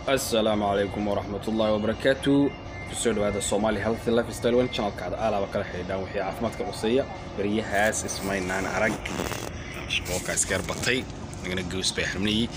asalaamu calaykum waraxmat ullaahi wabarakaatu kusoo dhawaada somali healthy lifestyle one channelkaada aalaaba kala xidhiidhaan wixii caafimaadka quseeya baryahaas ismaynaan arag shaqooka iskeer batay nagana gows bay xirmnayey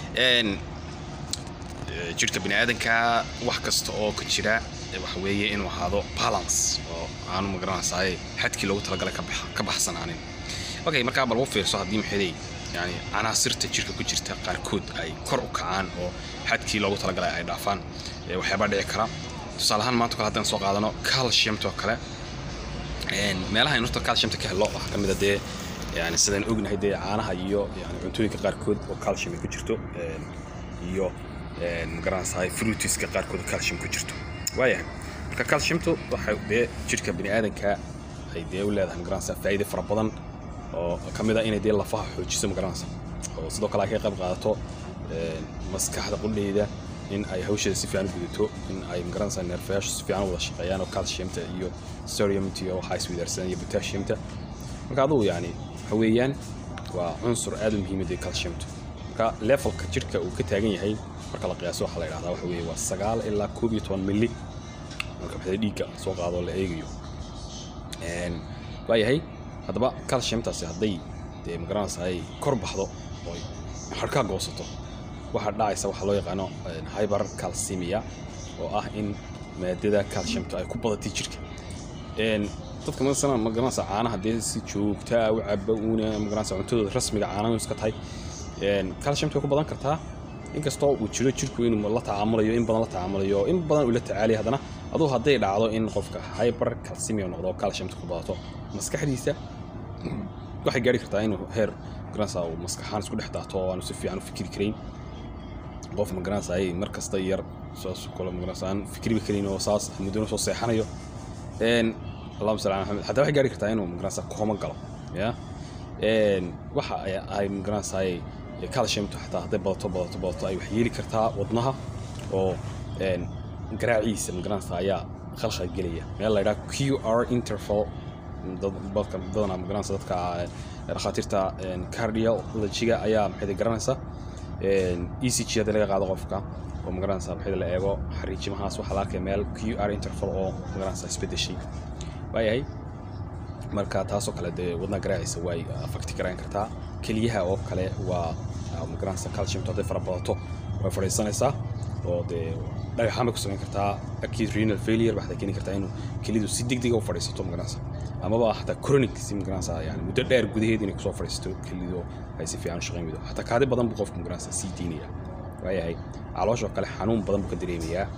jidhka bini aadanka wax kasta oo ka jira waxa weeye inuu ahaado balance oo aanu magaranaysaay xadkii loogu talagalay ka baxsanaanin okay markaa bal u fiirso haddii maxeeday yani canaasirta jirka ku jirta qaarkood ay kor u kacaan oo xadkii loogu talagalay ay dhaafaan waxyaabaa dhici kara tusaale ahaan maanta kale haddaan soo qaadano calciumta oo kale meelaha aynu horta calciumta ka helo waxaa ka mid a dee yani sidaan ognahay dee caanaha iyo yani cuntooyinka qaarkood oo calcium ay ku jirto iyo magaranaysahay fruitiska qaarkood oo calcium ku jirto waayahay marka calciumtu waxay dee jirka bini aadanka ay dee u leedahay magaranaysaa faa'iide fara badan oo ka mid a inay dee lafaha xoojiso magaranaysa oo sidoo kale ay ka qayb qaadato maskaxda qudheyda in ay hawsheeda si fiican u gudato in ay magaranaysaa neerfayaashu si fiican u wada shaqeeyaan oo calciumta iyo sodiumta iyo waxaa isweydaarsadaan iyo potassiumta marka adugu yani waxa weeyaan waa cunsur aad u muhiimad ee calciumta marka levelka jirka uu ka taagan yahay marka la qiyaaso waxaa la yidhahdaa waxa weeye waa sagaal ilaa koob iyo toban milli marka maxay dhiigga soo qaado la eegayo waayahay haddaba calciumtaasi hadday dee magaranaysa ay kor baxdo oo harkaa goosato waxaa dhacaysa waxaa loo yaqaano hyber calcemia oo ah in maadada calciumta ay ku badatay jirka dadka masalan magaranaysa caanaha dee si joogtaa u caba uuna magaranaysa cuntadooda rasmiga caanaha iska tahay calciumta way ku badan kartaa inkastoo uu jiro jirku inuu la tacaamulayo in badan la tacaamulayo in badan uu la tacaalaya haddana aduu hadday dhacdo in qofka hyber calcemia noqdo calciumta ku badato maskaxdiisa waxay gaari kartaa inuu heer magaranaysa uu maskaxaan isku dhex daato oo aanu si fiican u fikiri karayn qof magaranaysa ay mar kasta yar saas kale magaranaysa aan fikriba karin oo saas muddona soo seexanayo allahuma salli ala maxamed hataa waxay gaari kartaa inuu magaranaysa kooma galo ya waxa ay magaranaysa calciumtu xataa hadday badato badato badato ay wax yeeli kartaa wadnaha oo garaaciisa magaranaysa ayaa khalkhal gelaya meel la yidhaha q r interval badanaa magaranaysa dadka dhakhaatiirta cardiologiga ayaa maxay garanaysa e c g hadii laga qaado qofka oo magaranaysa maxay la eego xariijimahaas waxaa la arkaya meel q r interval oo magaranaysa isbedeshay waayahay marka taasoo kale dee wadnaha garaaciisa way afakti garayn kartaa keliyaha oo kale waa magaranaysa calciumta hadday fara badato way fadhiisanaysaa oo dee dhagaxaan bay ku samayn kartaa acute renal failure waxay keeni kartaa inuu kelidu si degdega u fadhiisato magaranaysa amaba xataa chronic si magaranaysa yani muddo dheer gudaheed inay kusoo fadhiisato kelidu ay si fiican u shaqayn weydo xataa kaadi badan buu qofku magaranaysa sii diinaya waayahay caloosha oo kale xanuun badan buu ka dareemayaa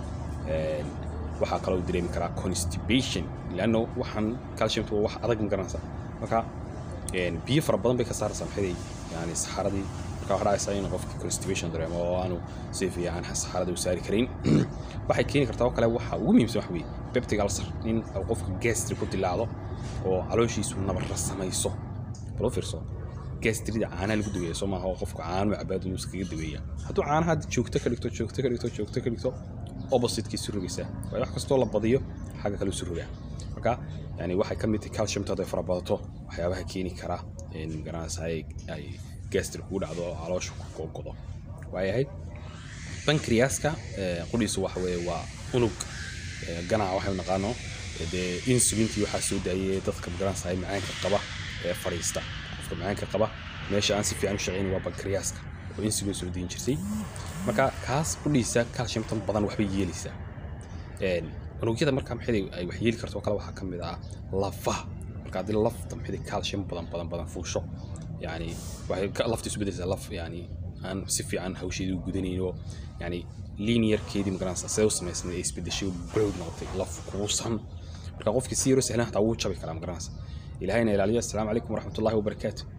waxaa kaloo dareemi karaa constipation leanno waxaan calciumta waa wax adag magaranaysa marka biyo fara badan bay ka saaraysaa maxay yani saxaradii marka waxaa dhacaysaa inuu qofka constipation dareemo oo aanu si fiican saxarada u saari karin waxay keeni kartaa oo kale waxa ugu muhiimsan wax weeye peptic ulcer in qofka gastri ku dilaacdo oo calooshiisu nabarra samayso bal u fiirso gastrida caanaha lagu daweeya soo maaha oo qofka caanu cabaad inuu iskaga daweeya hadduu caanaha joogto ka dhigto joogto ka dhigto joogto ka dhigto oppositekiisu rogaysaa waayo wax kastoo la badiyo xagga kale isu rogaa marka yani waxay ka mid tahay calciumta hadday fara badato waxyaabaha keeni kara in magaranaysa ay gastri kugu dhacdo oo caloosha ku gogodo waayahay bankriyaska qudhiisu waxa weeye waa unug ganaca waxaynu naqaano dee insulintii waxaa soo daayay dadka magaranaysa macaanka qaba ee fadhiista qofka macaanka qaba meesha aan si fiican u shaqayn waa bankriyaska oo insulin soo dayin jirtay marka kaas qudhiisa calciumtan badan waxbay yeelaysaa unugyada marka maxay ay wax yeeli karto kale waxaa ka mid ah lafaha marka haddii lafta maxay calcium badan badan badan fuusho yani waxay lafta isu beddelaysaa laf yani aan si fiican hawsheedii u gudanayn oo yani linearkeedii magaranaysa see u samaysnay ay isbedeshay browd noqotay laf kuusan marka qofkii si yaro sahlan hataa wuu jabi karaa magaranaysa ilahayna ilaaliyo assalaamu calaykum waraxmatullahi wabarakaatu